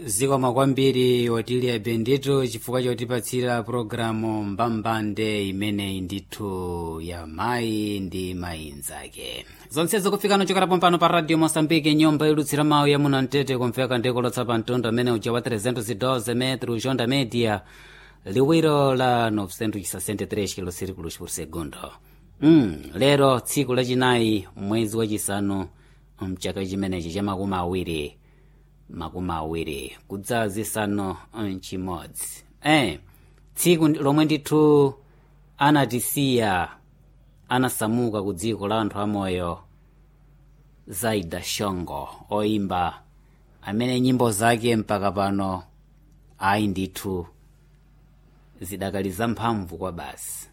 zikomo kwambiri otiliya bendito chifukwa chotipatsira pologalamu mbambande imeneyi ndithu ya mayi ndi mayi nzake zonsezo kufikano chokera pompano pa radio mosambike nyumba ilutsira mawu ya muno mtete kumveka ndikolotsa pa mtundu amene uja wa 312 metro jonda media liwiro la 963 kilosirikulos por segundo mm, lero tsiku lachinayi mwezi wachisanu mchaka chimenechi cha makumi awiri makumi awiri kudza zisanu mchimodzi eh, tsiku lomwe ndithu anatisiya anasamuka ku dziko la anthu amoyo zaida shongo oimba amene nyimbo zake mpaka pano ayi ndithu zidakali zamphamvu kwa basi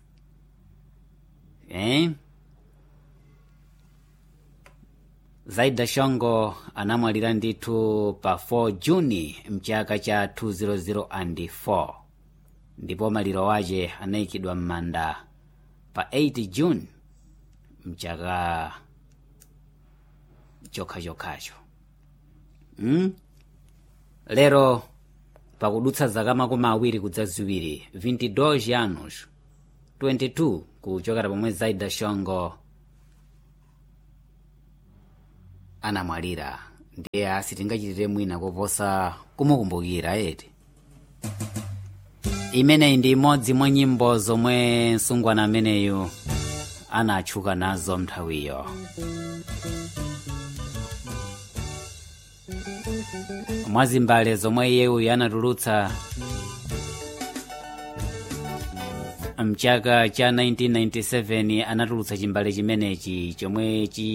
eh? zaida shongo anamwalira ndithu pa 4 juni mchaka cha 2004 ndipo maliro wace anayikidwa m'manda pa 8 june mchaka chokhachokhacho mm? lero pakudutsa zaka makumi awiri kudza ziwiri 22 anos 22 kuchokera pomwe zaida shongo anamwalira ndiye asi tingachitire mwina koposa kumukumbukira eti imeneyi ndi imodzi mwa nyimbo zomwe msungwana ameneyu anatchuka nazo nthawiyo mwazimbale zomwe iyeyu anatulutsa mchaka cha 1997 anatulutsa chimbale chimenechi chomwe chi